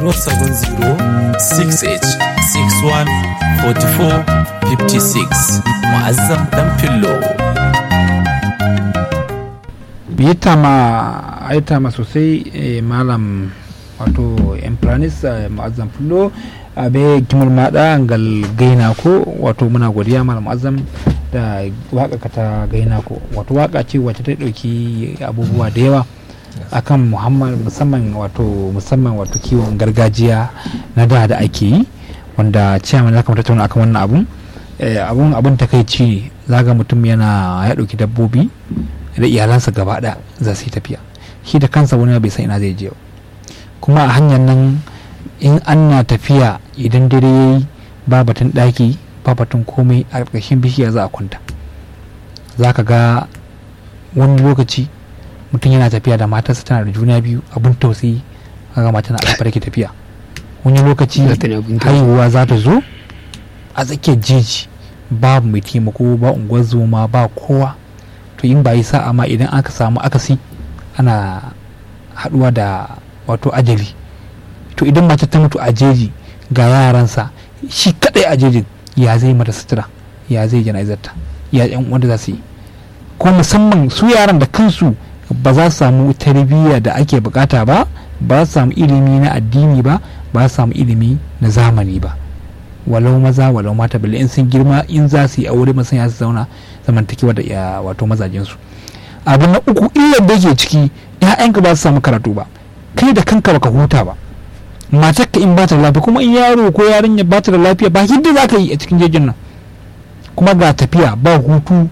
070-68-61-44-56 Mu'azzam Dan Fillo. bita ma aita ma sosai eh, malam wato emplanis eh, mu'azzam fullo abe kimar mada ngal gaina ko wato muna godiya malam mu'azzam da waka ka ta gaina ko wato waka ce wacce ta dauki abubuwa da yawa akan muhammad musamman wato musamman wato kiwon gargajiya na da da ake yi wanda ciyaman ya kamata tattauna akan wannan abun eh, abun abun takaici ne zaga mutum yana ya dauki dabbobi da iyalansa gaba ɗaya za su yi tafiya shi da kansa wani bai san ina zai je ba kuma a hanyar nan in ana tafiya idan dare ya yi ba batun ɗaki ba batun komai a ƙarƙashin bishiya za a kwanta za ka ga wani lokaci mutum yana tafiya da matarsa tana da juna biyu abin tausayi kaga mata na alfar ke tafiya wani lokaci haihuwa za ta zo a tsakiyar jeji babu mai taimako ba unguwar zoma ba kowa to in ba yi sa'a ma idan aka samu akasi ana haduwa da wato ajali to idan mace ta mutu a jeji ga yaransa shi kadai a jejin ya zai mata sutura ya zai jana'izarta ya yan wanda za su yi ko musamman su yaran da kansu ba za su samu tarbiyya da ake bukata ba ba za su samu ilimi na addini ba ba za su samu ilimi na zamani ba walau maza walau mata balle in sun girma in za su yi aure masan ya su zauna zamantakewa da ya wato mazajensu abu na uku illar da ke ciki ya'yanka ba su samu karatu ba kai da kanka baka huta ba matarka in ba ta da lafiya kuma in yaro ko yarinya ba ta da lafiya ba yadda za ka yi a cikin jejin nan kuma ga tafiya ba hutu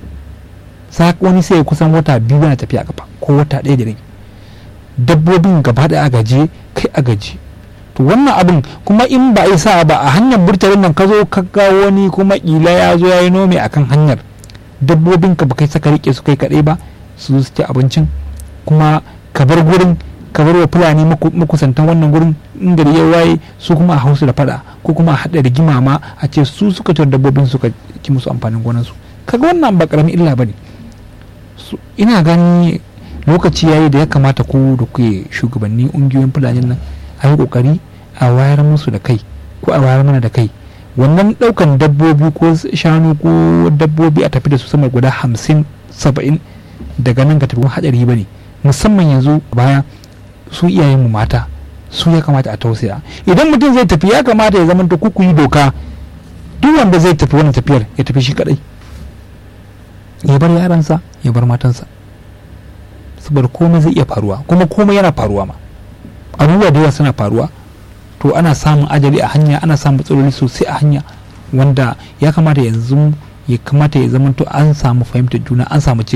wani sai kusan wata biyu na tafiya kafa ko wata ɗaya da rabi dabbobin gaba da agaje kai agaje to wannan abin kuma in ba a sa ba a hanyar burtalin nan ka zo ka ga wani kuma kila ya zo ya yi nome akan hanyar dabbobin ka kai saka rike su kai kaɗai ba su su ci abincin kuma ka bar gurin ka bar wa fulani makusantan wannan gurin in gari ya waye su kuma a hausu da fada ko kuma a haɗa rigima ma a ce su suka ci dabbobin suka ci musu amfanin gonansu kaga wannan ba karamin illa bane ina gani lokaci yayi da ya kamata ku da kuke shugabanni ungiyoyin fulani nan a yi kokari a wayar musu da kai ko a wayar mana da kai wannan daukan dabbobi ko shanu ko dabbobi a tafi da su sama guda hamsin saba'in daga nan ga tafi hadari ba ne musamman yanzu baya su iyayenmu mata su ya kamata a tausaya idan mutum zai tafi ya kamata ya zama ku yi doka duk wanda zai tafi wannan tafiyar ya tafi shi kadai ya bar yaransa ya bar matansa saboda komai zai iya faruwa kuma komai yana faruwa ma abubuwa da yawa suna faruwa to ana samun ajali a hanya ana samun matsaloli sosai a hanya wanda ya kamata yanzu ya kamata ya zama to an samu fahimtar juna an samu